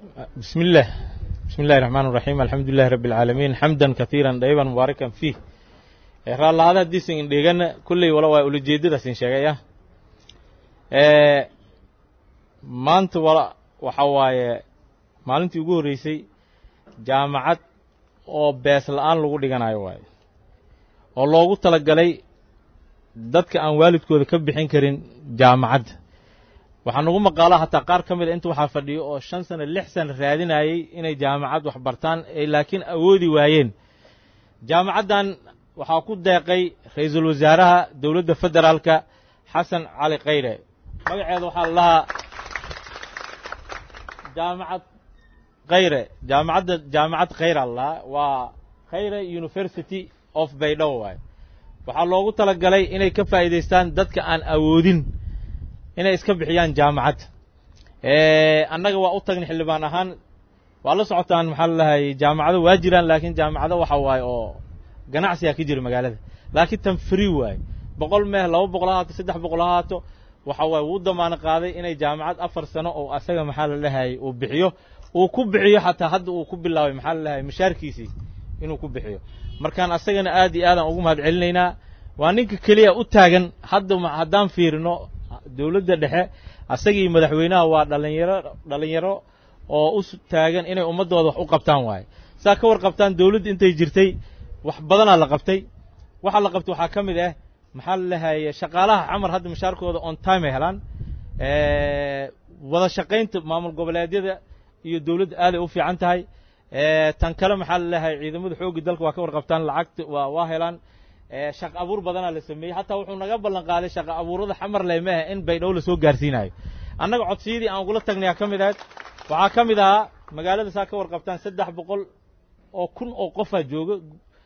بسم الله بسم الله الرحمن الرحيم الحمد لله رب العالمين حمدا كثيرا طيبا مباركا فيه raallahada haddiisan indhigana kulley wala waa ulajeeddadaasin sheegaya maanta wala waxa waaye maalintii ugu horreysay jaamacad oo bees la'aan lagu dhiganayo waayo oo loogu talagalay dadka aan waalidkooda ka bixin karin jaamacadda waxaa nagu maqaalaa hataa qaar ka mid a inta waxaa fadhiyo oo shan sano lix sano raadinayey inay jaamacad wax bartaan ay laakiin awoodi waayeen jaamacaddan waxaa ku deeqay ra-iisul wasaaraha dowladda federaalka xasan cali khayre magaceeda waxaa la lahaa jaamacad khayre jaamacadda jaamacad khayra la lahaa waa khayre university of baydhabo waaye waxaa loogu tala galay inay ka faa'iidaystaan dadka aan awoodin inay iska bixiyaan jaamacadda annaga waa u tagnay xildhibaan ahaan waa la socotaan maxaa la lahay jaamacado waa jiraan laakiin jaamacado waxa waaye oo ganacsigaa ka jira magaalada laakiin tan free waaye boqol meeh laba boqol ha haato saddex boqol ha haato waxa waaye wuu damaano qaaday inay jaamacad afar sano oo asaga maxaa la lahayay uu bixiyo uu ku bixiyo xataa hadda uu ku bilaabay maxaa la lahayay mashaarkiisii inuu ku bixiyo markaan asagana aad iyo aadaan ugu mahad celinaynaa waa ninka keliya u taagan hadda haddaan fiirino dowladda dhexe asagii madaxweynaha waa dhalinyaro dhalinyaro oo u taagan inay ummaddooda wax u qabtaan waaye saa ka warqabtaan dowladda intay jirtay wax badanaa la qabtay waxaa la qabtay waxaa ka mid ah maxaa la lahaye shaqaalaha camar hadda mashaarkooda on time ay helaan wada shaqaynta maamul goboleedyada iyo dowladda aaday u fiican tahay tan kale maxaa la lahaye ciidamada xoogga dalka waa ka warqabtaan lacagta waa waa helaan shaqo abuur badanaa la sameeyey hataa wuxuu naga ballan qaaday shaqo abuurada xamar leh maaha in baydhabo lasoo gaarsiinayo annaga codsiyadii aan ugula tagnayaa ka mid ahayd waxaa ka mid ahaa magaalada saa ka warqabtaan saddex boqol oo kun oo qofaa jooga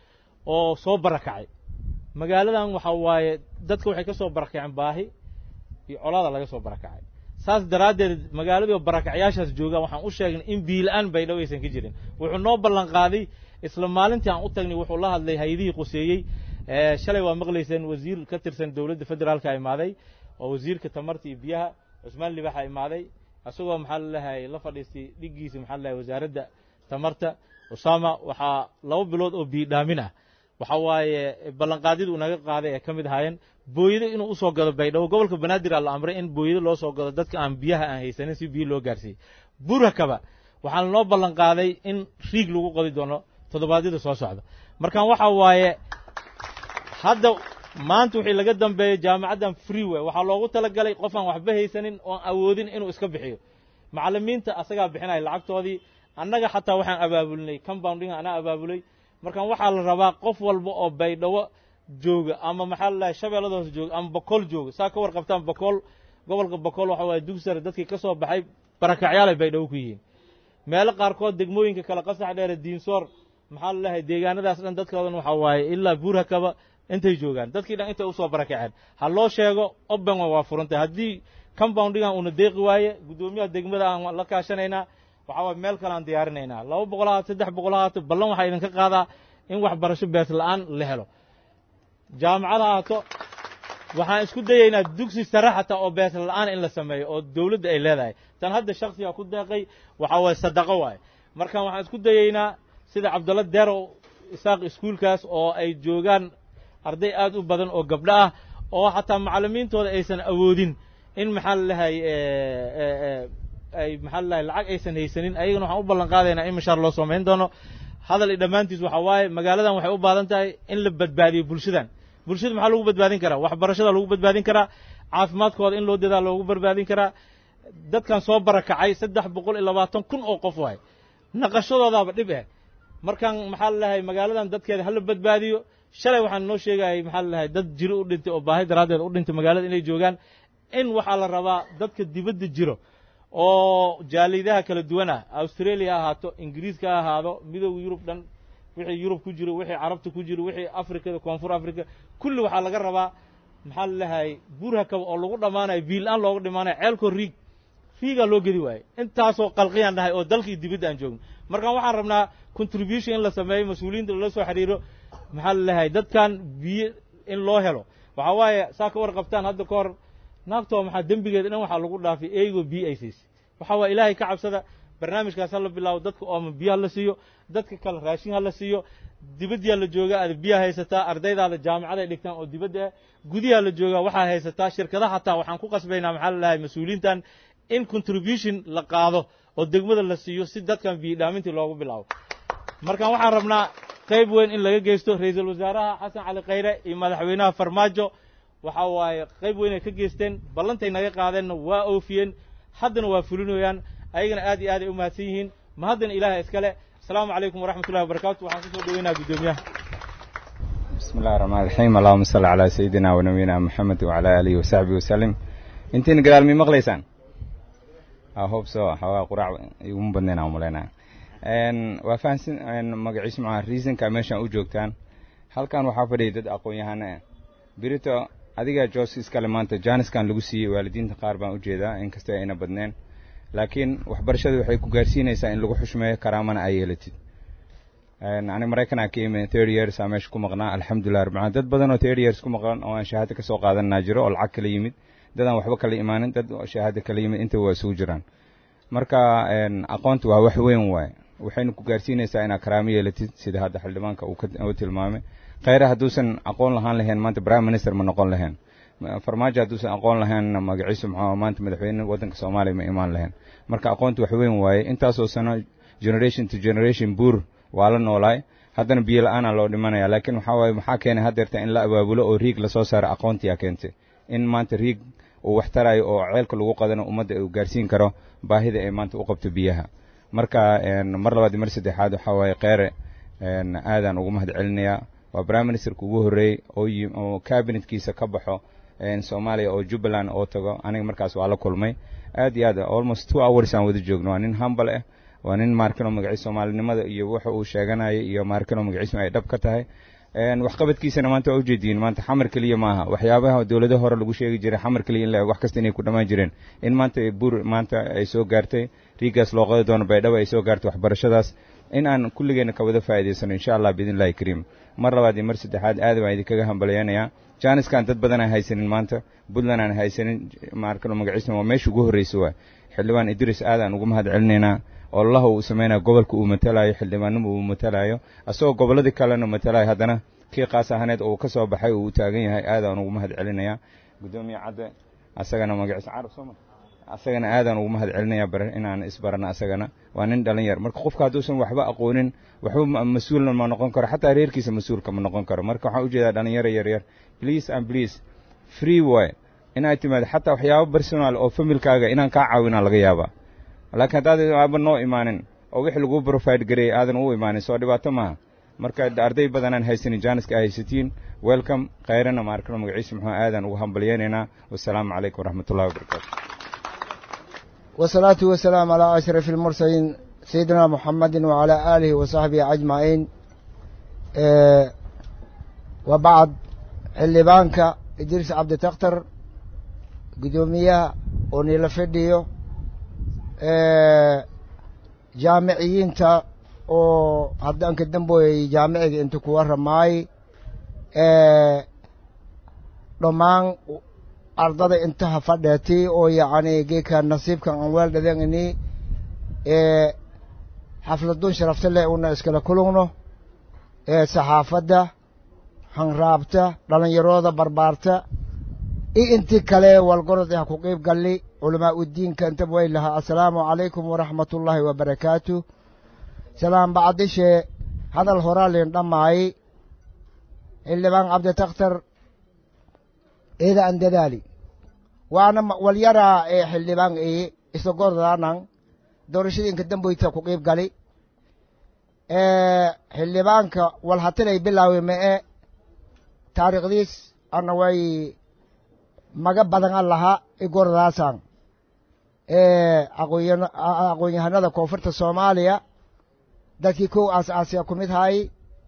oo soo barakacay magaaladan waxa waaye dadka waxay ka soo barakaceen baahi iyo colaada laga soo barakacay saas daraaddeed magaaladii barakacyaashaas joogaan waxaan u sheegnay in biila-aan baydhabo aysan ka jirin wuxuu noo ballan qaaday isla maalintii aan u tagnay wuxuu la hadlay hay-adihii quseeyey shalay waa maqlayseen wasiir ka tirsan dowladda federaalka imaaday oo wasiirka tamarta iyo biyaha cusmaan libaxa imaaday isagoo maxaa la lahay la fadhiistay dhiggiisa maxaa la lahay wasaaradda tamarta usaama waxaa laba bilood oo biidhaamin ah waxa waaye ballanqaadyadu uu naga qaaday ee ka mid ahaayeen booyado inuu usoo gado baydhabo gobolka banaadir aa la amray in booyado loo soo gado dadka aan biyaha aan haysanin si biyo loo gaarsiiyey burakaba waxaa lanoo ballan qaaday in riig lagu qodi doono toddobaadyada soo socda markaan waxa waaye hadda maanta wixii laga dambeeyo jaamacaddan free way waxaa loogu talagalay qof aan waxba haysanin oon awoodin inuu iska bixiyo macallimiinta asagaa bixinaya lacagtoodii annaga xataa waxaan abaabulinay compounding anaa abaabulay markaan waxaa la rabaa qof walba oo baydhabo jooga ama maxaa la lahay shabeellada hoose jooga ama bokool jooga saa ka warqabtaan bokool gobolka bokool waxa waaye dugsare dadkii ka soo baxay barakacyaal ay baydhabo ku yihiin meelo qaarkood degmooyinka kale qasax dheere diinsoor maxaa la lahay deegaanadaas dhan dadkoodan waxaa waaye ilaa buurhakaba intay joogaan dadkii dhan intay usoo barakaceen ha loo sheego oben waa furantay haddii compoundingan uuna deeqi waaye guddoomiyaha degmada aan la kaashanaynaa waxaa waay meel kale aan diyaarinaynaa laba boqol haato saddex boqol haato ballan waxaa idinka qaadaa in waxbarasho bees la'aan la helo jaamacad haato waxaan isku dayaynaa dugsi sare xataa oo bees la'aan in la sameeyo oo dowladda ay leedahay tan hadda shaksiga ku deeqay waxaa waaye sadaqo waaye markaan waxaan isku dayaynaa sida cabdalla deerow isaaq iskuulkaas oo ay joogaan arday aad u badan oo gabdho ah oo xataa macallimiintooda aysan awoodin in maxaa la lahay ay maxaa la lahay lacag aysan haysanin ayagana waxaan u ballan qaadaynaa in mashaar loo samayn doono hadal i dhammaantiis waxaa waaye magaaladan waxay u baadan tahay in la badbaadiyo bulshadan bulshada maxaa lagu badbaadin karaa waxbarashada lagu badbaadin karaa caafimaadkooda in loo dadaa loogu badbaadin karaa dadkan soo barakacay saddex boqol iyo labaatan kun oo qof waaye naqashadoodaaba dhib eh markaan maxaa la lahay magaaladan dadkeeda hala badbaadiyo shalay waxaan noo sheegayay maxaa la lahay dad jiro u dhintay oo baahi daraaddeed u dhintay magaalada inay joogaan in waxaa la rabaa dadka dibadda jiro oo jaalidaha kala duwan ah australia ha ahaato ingiriiska ha ahaado midooda yurub dhan wixii yurub ku jiro wixii carabta ku jiro wixii afrikada koonfur africa kulli waxaa laga rabaa maxaa la lahay burhakaba oo lagu dhammaanayo biil-aan loogu dhimaanayo ceelkoo riig riigaa loo gedi waaye intaasoo qalqiyaan dhahay oo dalkii dibadda aan joogno markaan waxaan rabnaa contribution in la sameeyo mas-uuliyiinta lala soo xidhiiro maxaa la lahay dadkan biyo in loo helo waxaa waaye saa ka warqabtaan hadda ka hor naagtoo maxaa dembigeeda dhan waxaa lagu dhaafay eygoo biyo ay siisay waxaa waaya ilaahay ka cabsada barnaamijkaas ha la bilaabo dadka ooma biyo ha la siiyo dadka kale raashin ha la siiyo dibadyaa la joogaa aad biyaa haysataa ardaydaada jaamacad ay dhigtaan oo dibadda ah gudiyaa la joogaa waxaa haysataa shirkadaha hataa waxaan ku qasbaynaa maxaa la dhahay mas-uuliyiintan in contribution la qaado oo degmada la siiyo si dadkan biyidhaamintii loogu bilaabo markaan waxaan rabnaa qayb weyn in laga geysto ra-iisul wasaaraha xasan cali khayre iyo madaxweynaha farmaajo waxa waaye qayb weyn ay ka geysteen ballantay naga qaadeenna waa oofiyeen haddana waa fulinayaan ayagana aad iyo aad ay u mahadsan yihiin ma haddana ilaahay iskale asalaamu calaykum waraxmat ullahi wabarakatu waxaan kusoo dhoweynaha guddoomiyaha بسم الله الرحمن الرحيم اللهم صل على سيدنا ونبينا محمد وعلى آله وصحبه وسلم intiin gadaal mi maqlaysaan I hope so xawaa quraac iguma badnayn aan umalaynaa waa fahansan magaciisa maxaa reasonka meeshaan u joogtaan halkan waxaa fadhiya dad aqoon-yahano ah birito adigaa joos iskale maanta jaaniskan lagu siiyey waalidiinta qaar baan u jeedaa inkastoo ayna badneen laakiin waxbarashadu waxay ku gaarsiinaysaa in lagu xushmeeyo karaamana ay yeelatid aniga maraykanaa ka imi third years aa meesha ku maqnaa alxamdulilah rabbil dad badan oo third years ku maqan oo aan shahaado ka soo qaadanaa jiro oo lacag kala yimid dad aan waxba kala imaanin dad shahaado kala yimid inta waa isugu jiraan marka aqoonta waa wax weyn waaye waxayna ku gaarsiinaysaa inaad karaamo yeelatid sida hadda xildhibaanka uu tilmaamay khayre hadduusan aqoon lahaan lahayn maanta prime minister ma noqon lahayn farmaajo hadduusan aqoon lahayn magaciisu maxaa maanta madaxweyne waddanka soomaaliya ma imaan lahayn marka aqoonta wax weyn waaye intaasoo sano generation to generation buur waa la noolaay haddana biyo la-aanaa loo dhimanaya laakiin waxaa waaye maxaa keenay haddeerta in la abaabulo oo riig lasoo saaro aqoontiyaa keentay in maanta riig uu wax tarayo oo ceelka lagu qadano ummadda uu gaarsiin karo baahida ay maanta u qabto biyaha marka mar labaad iyo mar saddexaad waxaa waaye kheyre aadaan ugu mahad celinayaa waa prime ministerka ugu horreeyey oo oo cabinetkiisa ka baxo soomaaliya oo jubbaland oo tago aniga markaas waa la kulmay aad iyo aad almost two hours aan wada joogno waa nin hambal ah waa nin maarkano magaciis soomaalinimada iyo waxa uu sheeganaya iyo maarkano magaciisma ay dhab ka tahay waxqabadkiisana maanta waa ujeediyin maanta xamar keliya maaha waxyaabaha dowlado hore lagu sheegi jiray xamar keliya in la wax kasta inay ku dhammaan jireen in maanta bur maanta ay soo gaartay riigaas loo qadi doono baydhabo ay soo gaartay waxbarashadaas in aan kulligeena ka wada faa'idaysano insha allah biidn illahi kariim mar labaad iyo mar saddexaad aad baan idinkaga hambalyanayaa jaaniskan dad badan aan haysanin maanta puntland aan haysanin maarkano magaciisna waa meesha ugu horreysa waa xildhibaan idris aad aan ugu mahad celinaynaa ololaha uu samaynayo gobolka uu matalayo xildhibaannimo uu matalayo asagoo gobolladii kalena matalayo haddana kii qaas ahaneed oo uu ka soo baxay uu taagan yahay aadaan ugu mahad celinayaa guddoomiye cadde asagana magaciisa carab sooma asagana aadaan ugu mahad celinayaa bar inaan isbarano asagana waa nin dhalin yar marka qofka hadduusan waxba aqoonin waxba mas-uulna ma noqon karo xataa reerkiisa mas-uulka ma noqon karo marka waxaan ujeedaa dhalinyaro yaryar please and please free way inaad timaado xataa waxyaabo personal oo familkaaga inaan kaa caawinaa laga yaabaa laakiin haddaad aaba noo imaanin oo wixii laguu profide gareeyay aadan u imaanin soo dhibaato maaha marka arday badanaan haysanin jaaniska a haysatiin welcome khayrana maarkano magaciisa muxuu aadaan ugu hambalyaynaynaa wasalaamu calaykum waraxmat ullahi wabarakaatu والصلاة والسلام على أشرف المرسلين سيدنا محمد وعلى آله وصحبه أجمعين أه وبعد اللي بانك إدريس عبد تختر قدومية ونيل فيديو أه jaamiciyiinta oo haddaan ka damboyay jaamiciga inta ku warramaay dhammaan ardada intaha fadheetay oo yacni geedka nasiibkan aan weel dhadangani xafladun sharafta leh una iskala kulugno saxaafadda hanraabta dhalinyarooda barbaarta iyo intii kale walgorod ah ku qeyb galli culamaa udiinka intaba way lahaa assalaamu calaykum waraxmat ullaahi wabarakaatu salaam bacdishe hadal horaa leen dhammaay xildhibaan cabditakhtar eeda an dadaali waana walyaraa ee xildhibaan ee isagordaanan doorashadiinka damboyta ku qeyb gali xildhibaanka walhatilay bilaawi ma'e taariikhdiis ana way maga badan an lahaa igordaasan aqoon-yahanada koonfurta soomaaliya dadkii kow aas aasiya ku mid hay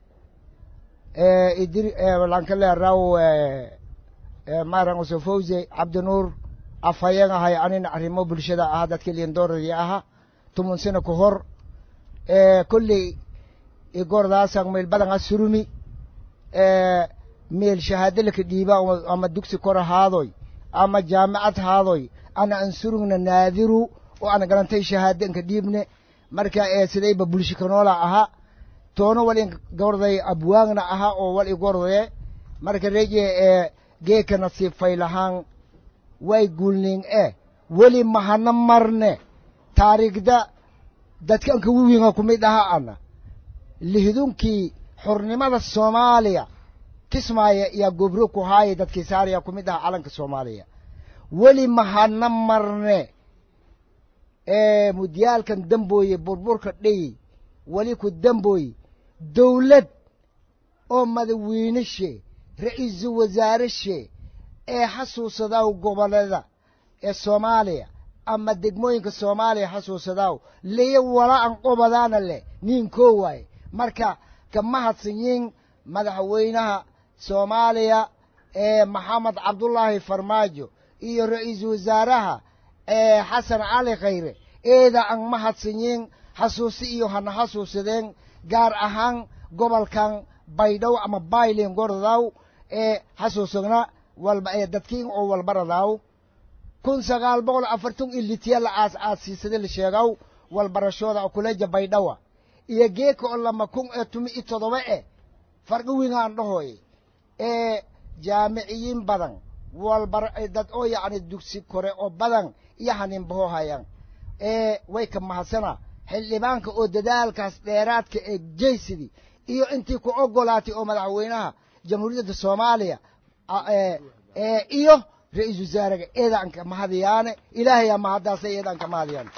lanka leeraw maran usofowse cabdinuur afhayan ahay anina arrimo bulshada ah dadkii liindooradii aha tumun sano ka hor kolley igordaasan meel badan a surumi meel shahaado laka dhiiba ama dugsi kor ahaadoy ama jaamacad haadoy ana an surugna naadiru oo ana garantay shahaado inka dhiibne marka ee sidayba bulshikanoola ahaa toono wal in gorday abwaagna ahaa oo wal i gordee marka reje ee geeka nasiib faylahaan way gulning e weli mahana marne taariikhda dadkan ka wiwiinga ku mid aha ana lihdunkii xurnimada soomaaliya kismaayo yaa gobro ku haaya dadkii saaraya ku mid aha calanka soomaaliya weli mahana marne ee mudyaalkan dambooye burburka dhey weli ku dambooye dawlad oo madawiineshe ra-iisul wasaarashe ee xasuusadaw gobollada ee soomaaliya ama degmooyinka soomaaliya xasuusadaw liyo wala an qobadaana leh ninkoo waaye marka ka mahadsanyiin madaxweynaha soomaaliya ee maxamed cabdullaahi farmaajo iyo ra-iisul wasaaraha ee xasan cali khayre eeda an mahadsanyiin xasuusi iyo hana xasuusadeen gaar ahaan gobolkan baydhow ama baylin gordaw ee xasuusagna walba ee dadkiin oo walbaradaw kun sagaal boqol afartan iyo litiya la aas aasiisada la sheegaw walbarashooda kuleja baydhawa iyo geeka oo lama kun ee tumi iyo todoba e farqi wingaan dhahoy ee jaamiciyiin badan walbar dad oo yacni dugsi kore oo badan iyo haninbaho hayaan ee way ka mahadsana xildhibaanka oo dadaalkaas dheeraadka ee jeysidi iyo intii ku ogolaatay oo madaxweynaha jamhuuriyadda soomaaliya ee iyo ra-iisul wasaaraga eedaan ka mahadiyaane ilaahayaa mahaddaasa eedaan ka mahadiyaane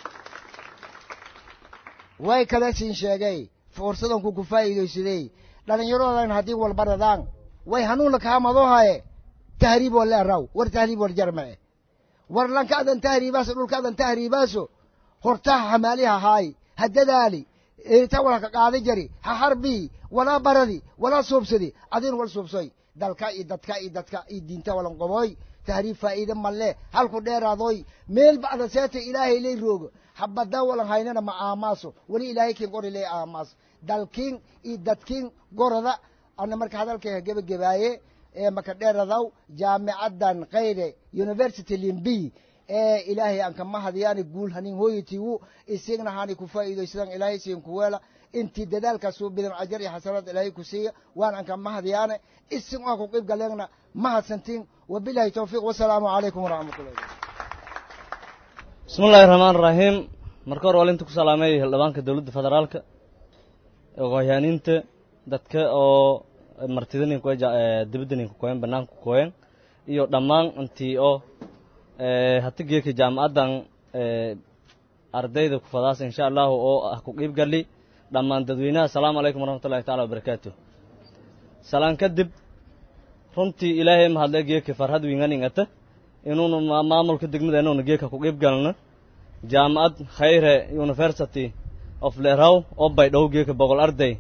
way kale siin sheegay fursadanku ku faa'iidaysadey dhallinyaradoodan haddii walbaradaan way hanuunla kaamadohaye tahriib wale araw war tahriib war jarmace war lankaadan tahriibaaso dhulkaadan tahriibaaso hortaha hamaaliha haay ha dadaali ta wala ka qaada jari ha harbii walaa baradi walaa suubsadi adin wal suubsoy dalka iyo dadka iyo dadka iyo diinta walan qoboy tahriib faa'iide malle halku dheeraadoy meel bacda seeta ilaahay lay roogo habada walan haynana ma aamaaso weli ilaahay kin qori lay aamaas dalkiin iyo dadkiin goroda ana marka hadalkayga gebagabaaye ee maka dheeradaw jaamicaddan khayre university limbi ee ilaahay aan kama hadiyaani guul hanin hooyatiigu isigna hani ku faa'iidaysadan ilaahay siin kuweela intii dadaalkaas u bidan ajar iyo xasanaad ilaahay ku siiya waan aan kama hadiyaane isin aan ku qeyb galeegna mahadsantiin wabilahi towfiiq wasalaamu calaykum waraxmatullahi bismi illaahi raxmaan raxiim marka hore walinta ku salaamay xildhibaanka dowladda federaalka ogohyaaniinta dadka oo martida ninka dibadda ninka koyen banaanka koyen iyo dhammaan intii oo hati geeka jaamacaddan ardayda ku fadaas insha allahu oo ah ku qiib gali dhammaan dadweynaha asalaamu calaykum waraxmatullahi tacala wabarakaatu salaan kadib runtii ilaahay mahadle geeka farhad winganingata inuunu maamulka degmada inuuna geeka ku qiib galna jaamacad khayre university of leraw oo baydhow geeka boqol arday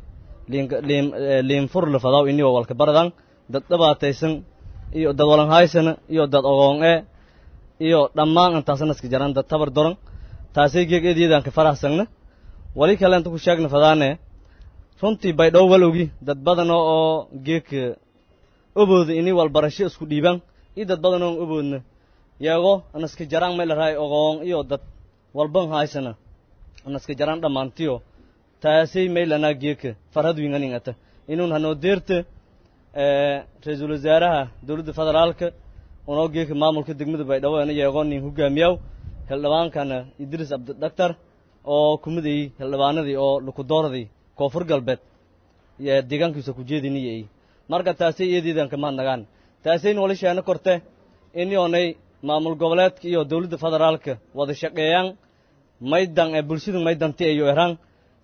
liinfur lafadaw inigo walka baradan dad dhibaataysan iyo dad walanhaysana iyo dad ogoon e iyo dhammaan intaasna iska jaran dad tabar doran taasay geeg eedyadaan ka faraxsagna wali kale inta ku sheegna fadaane runtii baydhow walowgi dad badan oo geeka obooda ini walbarasho isku dhiibaan iyo dad badan oon oboodna yago anaska jaraan may larahay ogoon iyo dad walban haysana anaska jaraan dhammaantiyo taasay maylanaa geeka farhad winganingata inuun hanoo deerta ra-iisul wasaaraha dowladda federaalka unoo geeka maamulka degmada baydhabo ana yeegoo nin hogaamiyaw xildhibaankana idris cabdidhaktar oo kumidayey xildhibaanadii oo lukudooradii koonfur galbeed deegaankiisa ku jeediniyay marka taasay iyadiidan kamaad nagaan taasayna wali sheeno korte inionay maamul goboleedka iyo dowladda federaalka wada shaqeeyaan maydan ee bulshadu maydanti iyo eraan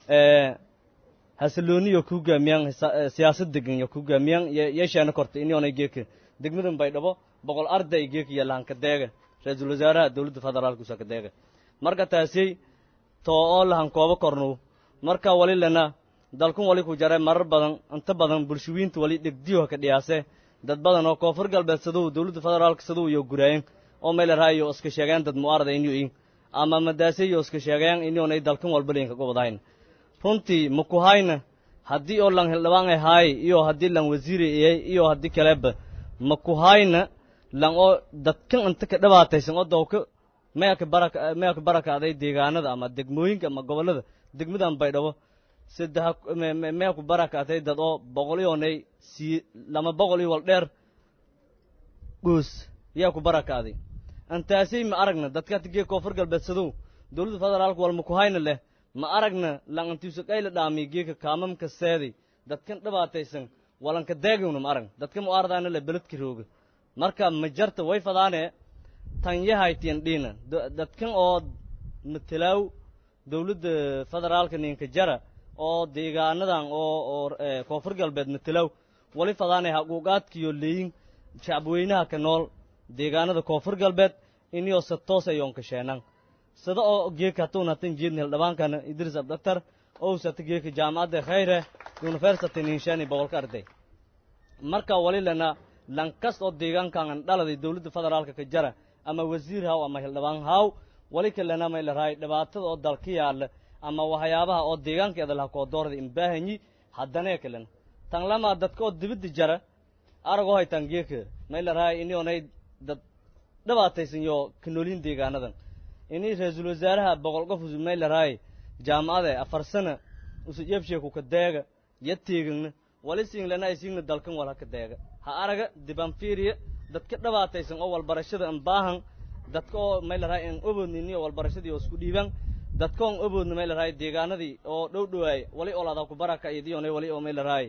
hasilooniyo ku hogaamiyaan siyaasad degan iyo ku hogaamiyaan yeesheena korte inionay geeka degmadan baydhabo boqol arday geeka iyo lahanka deega ra-iisul wasaaraha dowladda federaalka usaka deega marka taasay too oo lahan koobo kornow marka wali lena dalkun wali ku jare marar badan inta badan bulshawiinta wali dhegdiyo ka dhiyaase dad badan oo koonfur galbeed sadow dowladda federaalka sadow iyo guraayeen oo meelaraha iyo iska sheegeen dad mu'aarada inuu in ama madaase iyo iska sheegeen inuunay dalkan walba linka gobadahayn runtii makuhayna haddii oo lan hildhibaan ay haay iyo haddii lan wasiiri iyay iyo haddii kaleba makuhayna lan oo dadkan inta ka dhibaataysan oo dawka mayaka baraka mayaka barakaaday deegaanada ama degmooyinka ama gobollada degmadan baydhabo saddex mee ku barakaatay dad oo boqol iyoonay sii lama boqol iyo wal dheer goos yaa ku barakaaday antaasay ma aragna dadka tigee koonfur galbeedsadow dowladda federaalka walma ku hayna leh ma aragna langantiisu qayla dhaamiy geeka kaamamka seeday dadkan dhibaataysan walanka daagowna ma aragna dadka mu ardaana le beledka rooga marka ma jarta way fadaane tan yahaytiyan dhiina dadkan oo matalaaw dowladda federaalka ninka jara oo deegaanadan oo oo koonfur galbeed matalaaw wali fadaane haquuqaadkiyo leeyin shacabweynaha ka nool deegaanada koonfur galbeed iniyoo se toos ayoon ka sheenan sida oo geeka hatuun hatan jeedni hildhibaankana idris abdaktar owsata geeka jaamacadda khayre university ninshani boqolka arday marka wali lana lankas oo deegaankan dhaladay dowladda federaalka ka jara ama wasiir haw ama hildhibaan haw wali kalena may larahay dhibaatada oo dalka yaalla ama waxyaabaha oo deegaankeeda laha koodoorda imbaahanyi haddanee kalena tan lamaa dadka oo dibadda jara aragoo haytaan geeka may larahay inionay dad dhibaataysan yo ka noolin deegaanadan ini ra-iisul wasaaraha boqol qof may larahay jaamacade afar sana usu yebsheeku ka deega ya teegagna wali siinglana ay siigna dalkan wal ha ka deega ha araga diban fiiriya dadka dhibaataysan oo walbarashada an baahan dadka oo may larahay an oboodnini oo walbarashadii oo isku dhiibaan dadka on oboodna may larahay deegaanadii oo dhow dhowaay wali olada ku baraka idiyone wali oo may larahay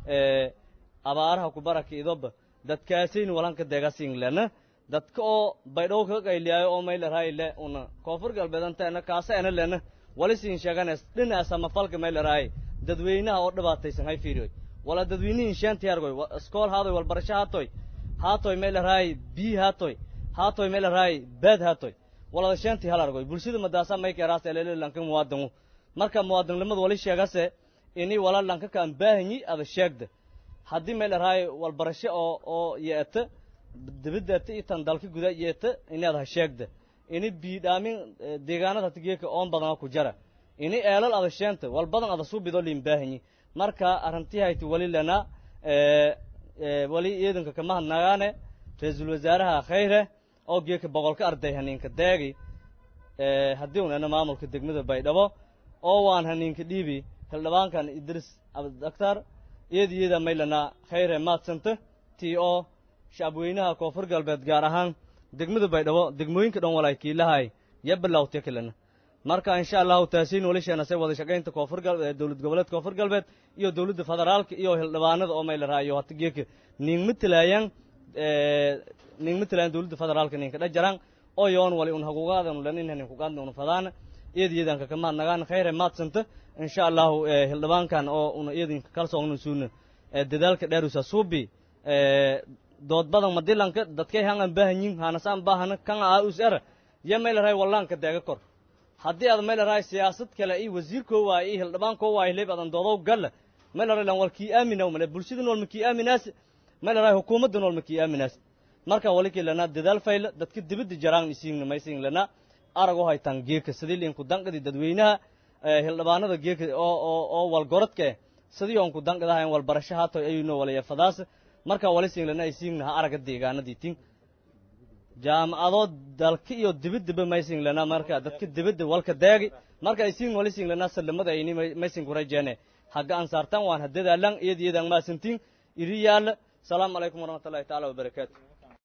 abaaraha ku baraka idoba dadkaasayna walanka deega siinglana dadka oo baydhow ka qayliyaayo oo may larahay le una koonfur galbeed antaena kaasa ena lena wali siin sheeganes dhinaca samafalka may larahay dadweynaha oo dhibaataysan hay fiiriyoy wala dadweynihin sheenti argoy iskool haatoy walbarasho haatoy haatoy may larahay bii haatoy haatoy may larahay baad haatoy walada sheenti hal argoy bulshada madaasa may keeraas elele lanka muwaadinu marka muwaadinimada wali sheegase ini wala lanka kaan baahanyi ada sheegda haddii may larahay walbarasho oo oo yeeta dibaddaata iyo tan dalka guda yeeta inaad ha sheegda ini biidhaamin deegaanada hatigeeka oon badana ku jara ini eelal ada sheenta wal badan ada suubido liin baahanyi marka arrintii hayti wali lena wali ciidanka kama hadnagaane ra-iisul wasaaraha khayre oo geeka boqolka arday haniinka daagi haddii unana maamulka degmada baydhabo oo waan haniinka dhiibi hildhibaankan idris abdaktar iyada iyada maylana khayre maadsanta tii oo shacabweynaha koonfur galbeed gaar ahaan degmada baydhabo degmooyinka dhan walay kiilahay ya bilawtya kalena marka insha allahu taasiin wali sheenasay wada shaqaynta koonfur galbeed dowlad goboleed koonfur galbeed iyo dowladda federaalka iyo hildhibaanada oo may la raayo hata geeka ning matalaayaan ning matalaayaan dowladda federaalka ninka dhajaraan oo yoon wali un haguugaadan lanin hanin kugaadna un fadaana iyada iyadanka kama nagaan khayre maadsanta insha allahu hildhibaankan oo una iyadinka kalsoogna suuna dadaalka dheerusa suubi dood badan madilanka dadkay hangan baahanyin hanasaan baahana kan aa us era ya may la raay wallaanka deega kor haddii aad may la raay siyaasad kale iyo wasiirkoo waay iyo hildhibaankoo waay leeb adan doodow galla may la raay lan wal kii aaminaw male bulshada nool ma kii aaminaas may la raay hukuumadda nool ma kii aaminaas marka wali kii lanaa dadaal fayla dadka dibadda jaraan isiingna maysiin lanaa aragoo haytaan geeka sidii liinku danqadi dadweynaha hildhibaanada geeka oo oo oo walgorodka eh sidii oon ku danqadahayn walbarasho haatoy ayuno walaya fadaas marka wali siinglana ay siingna ha araga deegaanadii tin jaamacadoo dalka iyo dibaddaba maysinglana marka dadka dibadda walka daagi marka ay siin wali siinglana salamada ayni maysin kurajeene haga ansaartan waan hadadaalan iyad iyadan maasantiin iri yaalla salaamu calaykum waraxmatullahi tacaala wabarakaatu